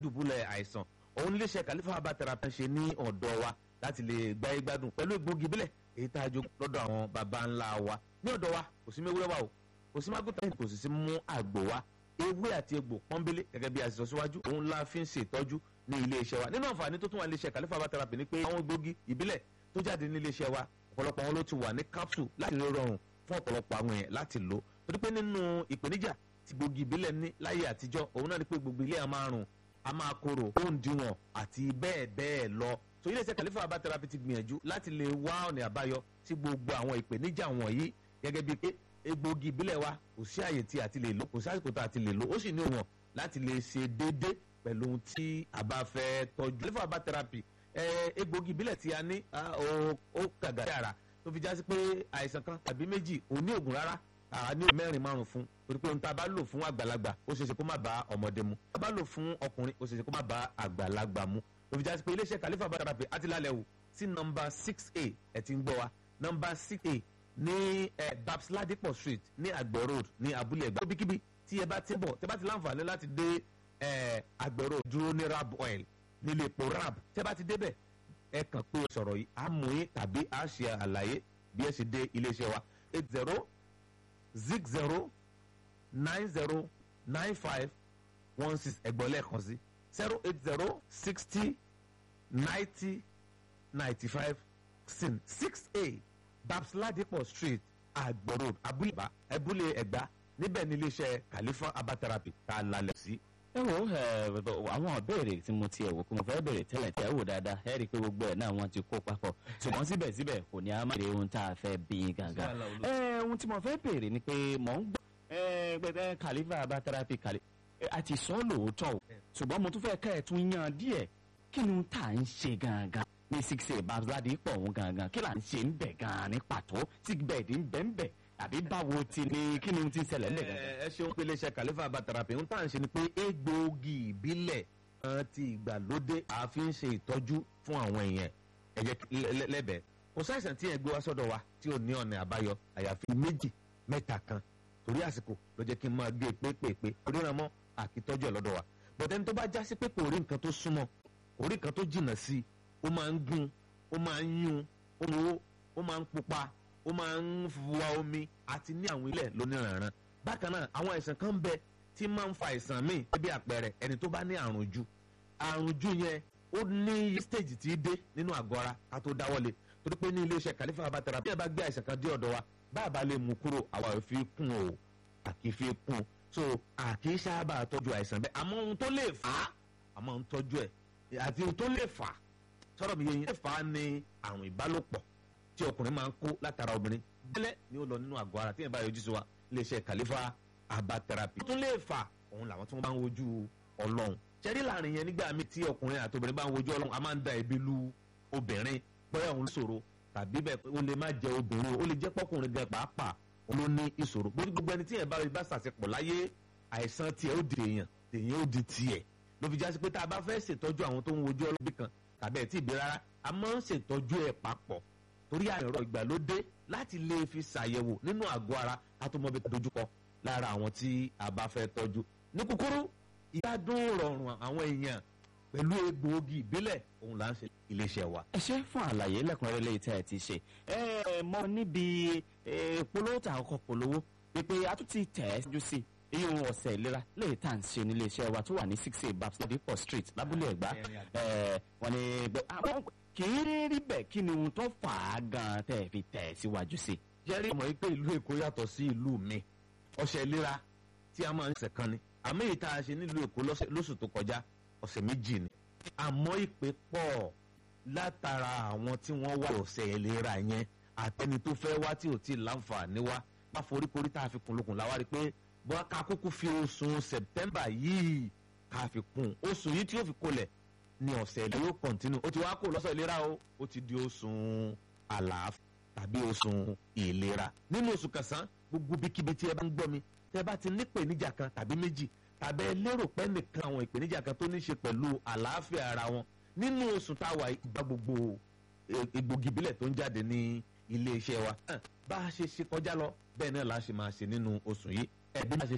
dùbúlẹ̀ àìsàn òun iléeṣẹ́ kàlífà herbal therapy ṣe ní ọ̀dọ̀ wa láti lè gbáyé gbádùn pẹ̀lú egbògi bílẹ̀ èyí tá a jogún lọ́dọ̀ àwọn baba ńlá wa ní ọ̀dọ̀ wa kò sí mewúrẹ́ wa o kò sí mágùtà kò sì sí mú àgbò wa ewé àti egbò pọ́nbélé gẹ́gẹ́ bí a ti sọ síwájú òun la fi ń ṣètọ́jú ní iléeṣẹ́ wa nínú àǹfààní tó tún wà iléeṣẹ́ kàlífà herbal therapy ni pé àwọn egbògi ìbílẹ̀ tó jáde ní iléeṣẹ́ wa ọ̀pọ̀lọpọ̀ wọn ló ti wà ní capsule láti lè rọrùn fún ọ̀pọ̀lọpọ̀ àwọn èèyàn láti lò torí pé nínú ìpèníjà tí gbòógì ìbílẹ̀ ní láyé àtijọ́ òun náà ni pé gbogbo ilé a máa rùn a máa korò ó ń diwọ̀n àti bẹ́ẹ̀ bẹ́ẹ̀ lọ so iléeṣẹ́ kàlífà herbal therapy ti gbìyànjú láti lè wá ọ̀nà àbáyọ sí gbogbo àwọn ìpèníjà wọ̀nyí gẹ́gẹ́ bíi pé egbògi ìbílẹ̀ wa kò sí àyè tí a ti lè lò kò sí àsìkò tá a ti lè lò ó sì ní òwọ̀n láti lè ṣe déédéé pẹ̀lú ohun tí a bá fẹ́ tọ́jú kàlífà herbal therapy egbògi ìbílẹ̀ tí a ní ó kàgà dára tó fi já sí pé àìsàn kan tàbí méjì ò ní ògùn rárá àá ní mẹ́rin márùn fún torí pé ohun tá a bá lò fún àgbàlagbà ó ṣeéṣe kó má bá ọmọdé mu tá a bá lò fún ọkùnrin ó ṣeéṣe kó má bá àgbàlagbà mu tó fi já sí pé iléeṣẹ́ kàlífà herbal therapy àti lálẹ́ wò sí nọmba six a ẹ̀ ti ń gbọ́ wa nọmba six a ní ẹ babs ladipo street ní àgbẹ̀ road ní abúlé ẹ̀gbá ibikíbi tí ẹ bá ti bọ̀ tẹ bá ti láǹfààní láti dé ẹ àgbẹ̀ road dúró ní rab oil nílé epo rab tẹ bá ti débẹ̀ ẹ kàn pé sọ̀rọ̀ yìí á mú yín tàbí á ṣe àlàyé bí ẹ ṣe dé iléeṣẹ́ wa eight zero zig zero nine zero nine five one six ẹ̀gbọ́n lẹ́ẹ̀kan sí zero eight zero sixty ninety ninety five sin six a babs ladipo street àgbọ̀ road abúlé abúlé ẹ̀gbá níbẹ̀ ní iléeṣẹ́ khalifa herbal therapy tá a lálẹ́ sí. ẹ wo àwọn ìbéèrè tí mo ti ẹ̀ wò kó mo fẹ́ béèrè tẹ́lẹ̀ tẹ́ wò dáadáa ẹ rí i pé gbogbo ẹ̀ náà wọ́n ti kó papọ̀ ṣùgbọ́n síbẹ̀síbẹ̀ kò ní a máa béèrè ohun tá a fẹ́ bí gàgà. ẹ ohun tí mo fẹ́ béèrè ni pé mò ń gbọ́ ẹ gbẹdẹ khalifa herbal therapy kàlí àti sọ lóòótọ́ o ṣùgbọ́n mo tún fẹ́ ká ẹ̀ tún yan díẹ̀ kí ni tá à ń ṣe gangan ní six eight babsadi pọ̀ òun gangan kí là ń ṣe ń bẹ̀ gan-an ní pàtó tí bẹ́ẹ̀dì ń bẹ̀ ń bẹ̀ àbí báwo ti ní kí ni ti ń ṣẹlẹ̀ ńlẹ̀ gangan. ẹ ṣeun pé iléeṣẹ́ khalifa herbal therapy ń tà ń ṣe ni pé egbòogi ìbílẹ̀ kan ti ìgbàlódé àfi ń ṣe ìtọ́jú fún àwọn èèyàn ẹ̀jẹ̀ lẹ́bẹ̀ẹ́ kò sáìsàn tí ẹ gbé wá sọ́dọ̀ wa tí ò ní ọ̀nà àbáyọ àyàfi méjì mẹ́ta kan torí àsìkò ló jẹ́ kí n máa gbé pépèpé oríran mọ́ àkìtọ́jú ẹ̀ lọ́dọ̀ wa bọ̀dẹ́ni tó bá já sí pé kò rí nǹkan tó súnmọ́ kò rí nǹkan tó jìnnà sí i ó máa ń gún ó máa ń yún ó ń wo ó máa ń pupa ó máa ń wa omi àti ní àwọn ilẹ̀ lóníranran bákan náà àwọn àìsàn kan ń bẹ tí máa ń fa àìsàn míì bí àpẹẹrẹ ẹni tó bá ní àrùn jù àrùn jù yẹn ó ní stage tí í dé nínú àgọ́ ara ká tó dáwọ́lé torí pé ní iléeṣẹ́ khalifa herbal therapy bí ẹ bá gbé àìsàn kan dé ọ̀dọ̀ wa bá a bá lè mú kúrò àwa ò fi kún o àkì fi kún so àkì sábà tọ́jú àìsàn bẹ́ẹ̀ àmọ́ ohun tó lè fà á àmọ́ ohun tọ́jú ẹ̀ àti ohun tó lè fà á sọ̀rọ̀ mi yẹn fà á ní àrùn ìbálòpọ̀ tí ọkùnrin máa ń kó látara obìnrin bẹ́lẹ̀ ni ó lọ nínú àgọ́ ara tí yẹn bá yọjú sí wa iléeṣẹ́ khalifa herbal therapy tó lè fà òun làwọn tí wọ́n bá ń wojú ọlọ́run ṣẹ́rí láàrin yẹn nígbà mi tí ọkùnrin àti obìnrin bá ń wojú ọlọ́run a máa ń da ẹ̀bi lu obìnrin bóyá òun ṣòro tàbí bẹ́ẹ̀ ó lè má jẹ obìnrin ó lè jẹ́ pọ́kùnrin gan pàápàá òun ló ní ìṣòro gbogbo ẹni tí yẹn bá rí bá ṣàṣepọ̀ láyé àìsàn tiẹ̀ ó di èèyàn èèyàn ó di tiẹ̀ ló fi jásí pé tá a bá fẹ́ ṣètọ́jú àwọn tó ń wojú ọlọ́bí kan tàbí ẹ̀ tí ì bí rárá a máa ń ṣètọ́jú ẹ̀ papọ̀ torí àìrọ ìgbàlódé láti lè fi ṣàyẹ̀wò nínú àgọ́ ara ká tó mọ bí dojúkọ lára àwọn tí a bá fẹ́ tọ́jú ní kúkúrú ìgbádùn rọrùn àwọn èèyàn pẹ̀lú egbòogi ìbílẹ̀ òun là ń ṣe iléeṣẹ́ wa. ẹ ṣe fún àlàyé lẹ́kùnrẹ́rẹ́ lẹ́yìn tí ẹ ti ṣe ẹ mọ níbi polówó tà ọkọ̀ polówó wípé a tún ti tẹ̀ ẹ́ síjú sí i iye ohun ọ̀sẹ̀ ìlera lẹ́yìn tá à ń ṣe nílé iṣẹ́ wa tó wà ní six eight babs ladipo street lábúlé ẹ̀gbá wọ́n ní àwọn kì í rí bẹ́ẹ̀ kí ni ohun tó fà á gan-an tẹ́ ẹ fi tẹ̀ ẹ́ síwájú sí. jẹ́rí ọmọ yìí pé ìlú èkó yàtọ̀ sí ìlú mi ọ̀sẹ̀ ìlera tí a máa ń ṣe kan ni àmọ́ èyí tá a ṣe nílùú èkó lóṣù tó kọjá ọ̀sẹ̀ méjì ni àmọ́ ìpè pọ̀ látara àwọn tí wọ́n wá ọ̀sẹ̀ ìlera yẹn àtẹni tó fẹ́ wá tí ò tí ì láǹfààní wá bá foríkorí tá a fi kun lókun láwárí pé bọ́n ká kúkú fi oṣù sẹ̀pítẹ́mbà yìí ká fi kún oṣù yìí tí yóò fi kolẹ̀ ní ọ̀sẹ̀ ìlera yóò kọ̀ntínú ó ti wá kó lọ́sọ̀ ìlera o ó ti di oṣù àlàáfíà tàbí oṣù ìlera nínú oṣù kẹsàn-án gbogbo bíkíbi tí ẹ bá ń gbọ́ mi tẹ́ bá ti ní ìpèníjà kan tàbí méjì tàbí ẹ lérò pé nìkan àwọn ìpèníjà kan tó ní ṣe pẹ̀lú àlàáfíà ara wọn nínú oṣù táwa ìgbà gbogbo egbògi ìbílẹ̀ tó ń jáde ní ilé iṣẹ́ wa bá a ṣe ṣe kọjá lọ bẹ́ẹ̀ náà la ṣe máa ṣe nínú oṣù yìí ẹ̀bí máa ṣe